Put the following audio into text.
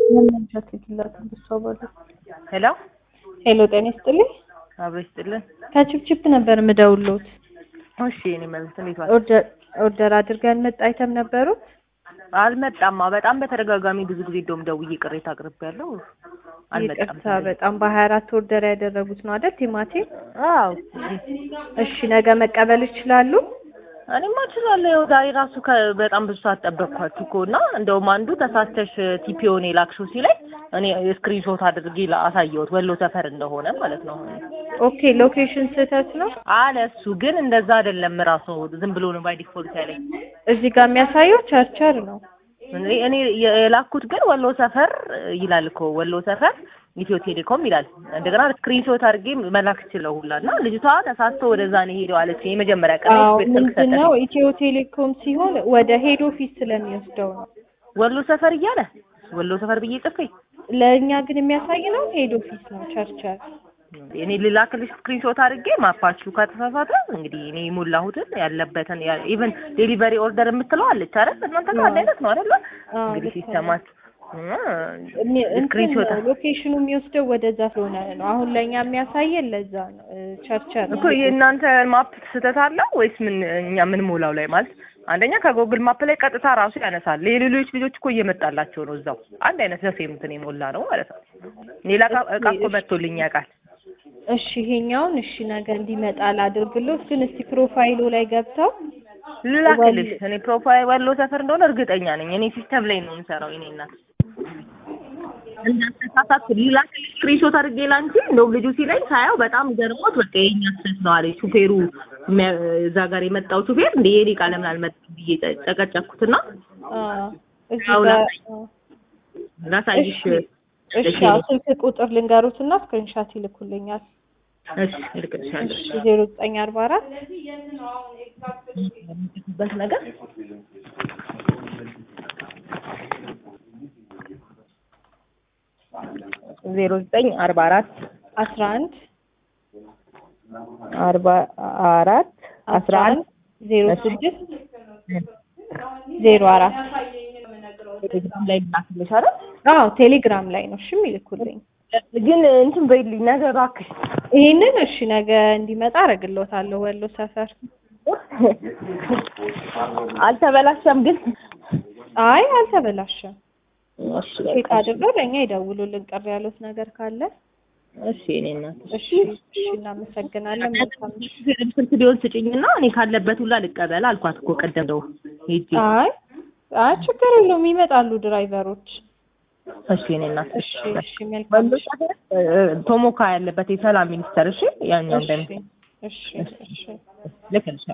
ሄሎ ሄሎ ጤና ይስጥልኝ። አብሮ ይስጥልን። ከችፕችፕ ነበር የምደውልዎት። እሺ እኔ መልስ እንዴት ዋል? ኦርደር ኦርደር አድርገን መጣ አይተም ነበሩት። አልመጣማ። በጣም በተደጋጋሚ ብዙ ጊዜ እንደውም ደውዬ ቅሬታ አቅርቤያለሁ። አልመጣም። ይቅርታ በጣም በሀያ አራት ኦርደር ያደረጉት ነው አይደል ቲማቲም? አዎ እሺ ነገ መቀበል ይችላሉ? እኔማ እችላለሁ። ያው ዛሬ ራሱ ከ- በጣም ብዙ ሰዓት ጠበቅኳችሁ እኮ እና እንደውም አንዱ ተሳስተሽ ቲፒኦን የላክሽው ሲለኝ እኔ ስክሪንሾት አድርጌ ላ- አሳየሁት ወሎ ሰፈር እንደሆነ ማለት ነው ኦኬ ሎኬሽን ስህተት ነው። አለ እሱ። ግን እንደዛ አይደለም ራሱ ዝም ብሎ ነው ባይ ዲፎልት ያለኝ። እዚህ ጋር የሚያሳየው ቸርቸር ነው። እኔ እኔ የላኩት ግን ወሎ ሰፈር ይላል እኮ ወሎ ሰፈር ኢትዮ ቴሌኮም ይላል። እንደገና ስክሪንሾት አድርጌ መላክ ችለው ሁላ እና ልጅቷ ተሳስቶ ወደዛ ነው ሄደው አለች። የመጀመሪያ ቀን አዎ ቤት ስልክ ምንድን ነው ሰጠች። ኢትዮ ቴሌኮም ሲሆን ወደ ሄድ ኦፊስ ስለሚወስደው ነው። ወሎ ሰፈር እያለ ወሎ ሰፈር ብዬ ጽፌ ለእኛ ግን የሚያሳይ ነው ሄድ ኦፊስ ነው ቸርቸር። እኔ ልላክልሽ ስክሪንሾት አድርጌ ማፓችሁ ከተሳሳተ እንግዲህ እኔ የሞላሁትን ያለበትን ኢቨን ዴሊቨሪ ኦርደር የምትለው አለች አይደል? እናንተ ጋር አንድ አይነት ነው አይደል? አዎ፣ እንግዲህ ልክ ነው። ሲስተማችሁ እኔ- እንትን ስክሪንሾት ሎኬሽኑ የሚወስደው ወደዛ ስለሆነ ነው። አሁን ለእኛ የሚያሳየን ለዛ ነው እ፣ ቸርቸር ነው። እኮ የእናንተ ማፕ ስህተት አለው ወይስ ምን? እኛ ምን ሞላው ላይ ማለት አንደኛ ከጎግል ማፕ ላይ ቀጥታ ራሱ ያነሳል። የሌሎች ልጆች እኮ እየመጣላቸው ነው እዛው አንድ አይነት ዘሴም እንትን የሞላ ነው ማለት ነው። ሌላ እቃ እቃ እኮ መጥቶልኝ ያውቃል። እሺ ይሄኛውን እሺ ነገ እንዲመጣ ላድርግሎት። ግን እስቲ ፕሮፋይሉ ላይ ገብተው ልላክልሽ። እኔ ፕሮፋይል ወሎ ሰፈር እንደሆነ እርግጠኛ ነኝ። እኔ ሲስተም ላይ ነው የምሰራው። እኔ እናት እንዳትሳሳት ልላክልሽ ስክሪንሾት አድርጌ ላንቺ። እንደውም ልጁ ሲለኝ ሳየው በጣም ገርሞት በቃ የኛ ስህተት ነው አለኝ። ሹፌሩ የሚያ- እዛ ጋር የመጣው ሹፌር እንደ የኔ ቃ ለምን አልመጣም ብዬ ጨ- ጨቀጨኩትና አ፣ እዚህ አዎ፣ ጋር ላሳይ- አ፣ ላሳይሽ። እሺ እሺ አዎ፣ ስልክ ቁጥር ልንገሩትና ስክሪንሻት ይልኩልኛል። እሺ እልክልሻለሁ። እሺ ዜሮ ዘጠኝ አርባ አራት በት ነገር ዜሮ ዘጠኝ አርባ አራት አስራ አንድ አርባ አራት አስራ አንድ ዜሮ ስድስት ዜሮ አራት ቴሌግራም ላይ ላክልሽ አይደል? አዎ ቴሌግራም ላይ ነው። እሺ ይልኩልኝ። ግን እንትን በይልኝ ነገ እባክሽ። ይሄንን እሺ ነገ እንዲመጣ አደርግልዎታለሁ። ወሎ ሰፈር አልተበላሸም ግን አይ አልተበላሸም። እሺ ቼክ በቃ አድርገው ለእኛ ይደውሉልን ቅር ያሉት ነገር ካለ። እሺ እኔ እናት እሺ እሺ እናመሰግናለን። መልካም ምሽት። ፊልም ስልክ ቢሆን ስጭኝና እኔ ካለበት ሁላ ልቀበል አልኳት እኮ ቀደም ደው ሂጂ። አይ አይ ችግር የለውም ይመጣሉ ድራይቨሮች። እሺ እኔ እናት እሺ እሺ መልካም ወሎ ምሽት። ሰፈር እ፣ ቶሞካ ያለበት የሰላም ሚኒስተር እሺ ያኛው እንዳይመስል እሺ እሺ እሺ ልክልሻለሁ